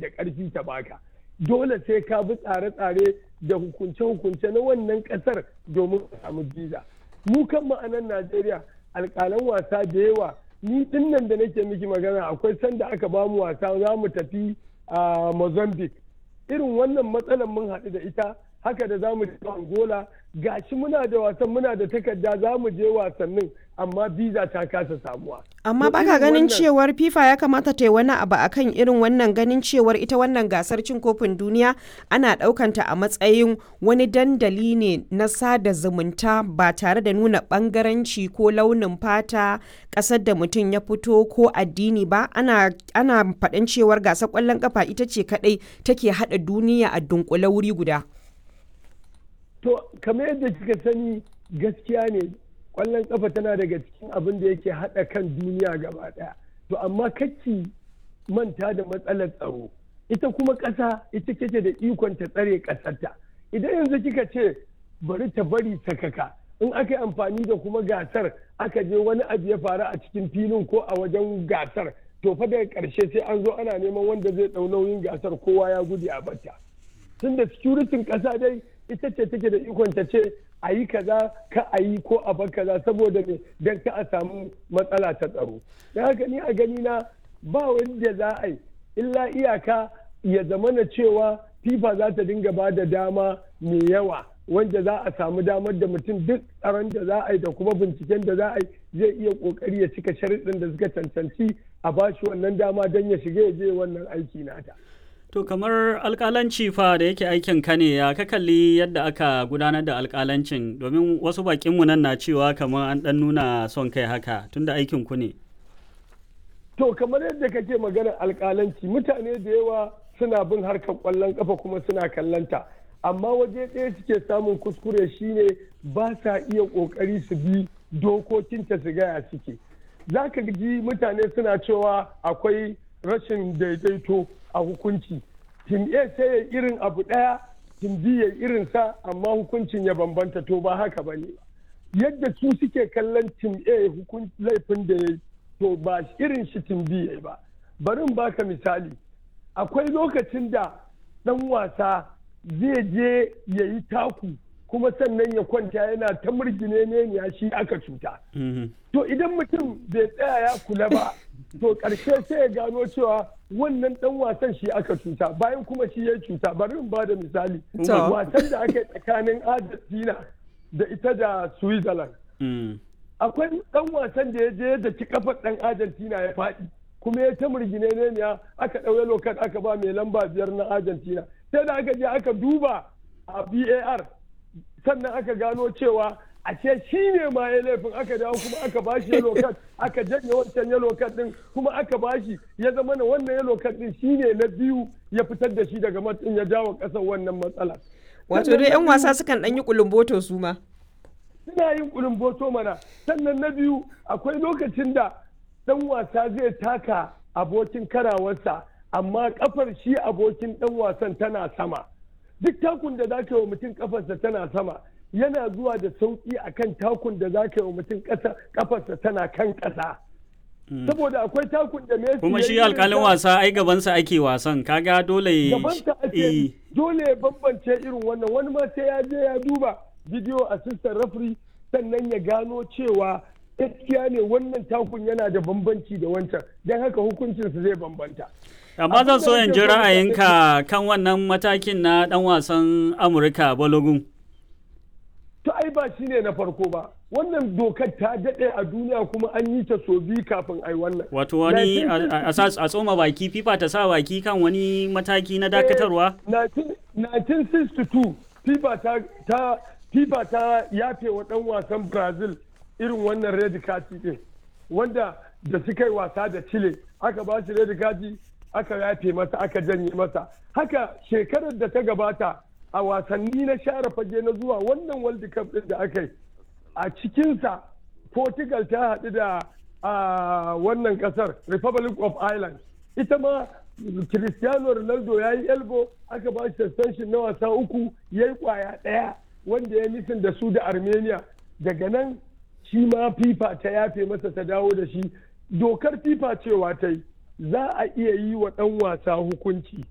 da ƙarfi ta baka dole sai ka bi tsare-tsare da hukunce-hukunce na wannan ƙasar domin ka samu biza mu kan ma'anan najeriya alƙalan wasa da yawa ni din nan da nake miki magana akwai sanda aka ba mu wasa za mu tafi a mozambique irin wannan matsalar mun haɗu da ita haka da za mu je angola gashi muna da wasan muna da takarda za mu je wasannin amma biza ta kasa samuwa amma baka ganin cewar fifa ya kamata ta yi wani abu akan irin wannan ganin cewar ita wannan gasar cin kofin duniya ana ɗaukanta a matsayin wani dandali ne na sada zumunta ba tare da nuna bangaranci ko launin fata ƙasar da mutum ya fito ko addini ba ana ana faɗin cewar gasar ƙwallon ƙafa ita ce kaɗai take haɗa duniya a dunkule wuri guda to kamar yadda kika sani gaskiya ne kwallon kafa tana daga cikin abin da yake haɗa kan duniya gaba ɗaya to amma kacci manta da matsalar tsaro ita kuma ƙasa ita kake da ikon ta tsare ƙasarta idan yanzu kika ce bari ta bari sakaka in aka yi amfani da kuma gasar aka je wani abu ya faru a cikin filin ko a wajen gasar to fa daga ƙarshe sai an zo ana neman wanda zai ɗau nauyin gasar kowa ya gudu a bata tunda securitin ƙasa dai ita ce take da ikon ta ce a yi kaza ka a yi ko a bar kaza saboda me don ka a samu matsala ta tsaro don haka ni a gani na ba wanda za a yi illa iyaka ya zama na cewa fifa za ta dinga ba da dama mai yawa wanda za a samu damar da mutum duk tsaron da za a yi da kuma binciken da za a yi zai iya kokari ya cika sharuɗin da suka cancanci a bashi wannan dama don ya shiga ya je wannan aiki nata. To kamar alkalanci fa da yake aikin ka ne ya ka kalli yadda aka gudanar da alkalancin domin wasu bakinmu nan na cewa kamar an dan nuna son kai haka tunda aikin ku ne. To kamar yadda kake maganar alkalanci mutane da yawa suna bin harkar kwallon kafa kuma suna kallanta amma waje ɗaya suke samun kuskure shine ba sa iya ƙoƙari su bi dokokinta su gaya suke. Za ka ji mutane suna cewa akwai rashin daidaito a hukunci tim a sai ya irin abu ɗaya tim b ya irin sa amma hukuncin ya bambanta to ba haka ba ne yadda su suke kallon tim a laifin da ya to ba irin shi tim b ya ba bari baka misali akwai lokacin da ɗan wasa zai je ya yi taku kuma sannan ya kwanta yana ta murgine ne ya shi aka cuta to idan mutum bai tsaya ya kula ba to ƙarshe sai ya gano cewa wannan dan wasan shi aka cuta bayan kuma shi ya cuta bari in bada misali wasan da aka yi tsakanin argentina da ita da switzerland akwai dan wasan da ya je da ci kafar dan argentina ya faɗi kuma ya ta murgine ne ya aka ɗauye lokat aka ba mai lamba biyar na argentina sai da aka je aka duba a bar sannan aka gano cewa ashe shi ne ma ya laifin aka dawo kuma aka bashi yellow card aka janye wancan yellow card din kuma aka bashi ya zama na wannan yellow card din shi ne na biyu ya fitar da shi daga matsin ya jawo kasar wannan matsala wato dai yan wasa sukan dan yi kulumboto su ma suna yin kulumboto mana sannan na biyu akwai lokacin da dan wasa zai taka abokin karawarsa amma kafar shi abokin dan wasan tana sama duk takun da zaka yi wa mutum kafarsa tana sama yana zuwa da sauƙi a kan takun da za ka yi wa mutum kafarsa tana kan ƙasa. Saboda akwai takun da Messi Kuma shi alƙalin wasa ai gabansa ake wasan kaga dole gabansa ake dole ya bambance irin wannan wani ma sai ya je ya duba video assistant referee sannan ya gano cewa gaskiya ne wannan takun yana da bambanci da wancan don haka hukuncinsa zai bambanta. amma zan so in ji ra'ayinka kan wannan matakin na dan wasan amurka balogun to ai ba shi ne na farko ba wannan dokar ta daɗe a duniya kuma an yi ta so biyu kafin ai wannan wato wani a tsoma baki fifa ta sa baki kan wani mataki na dakatarwa 1962 fifa ta ta fifa ta yafe wa ɗan wasan brazil irin wannan red kati din wanda da suka yi wasa da chile aka ba shi red kati aka yafe masa aka janye masa haka shekarar da ta gabata a wasanni na share fage na zuwa wannan world cup din da aka yi a cikinsa portugal ta haɗu da wannan ƙasar republic of ireland ita ma cristiano ronaldo ya yi elbo aka ba shi suspension na wasa uku ya yi kwaya ɗaya wanda ya nufin da su da armenia daga nan shi ma fifa ta yafe masa ta dawo da shi dokar fifa cewa ta yi za a iya yi wa ɗan wasa hukunci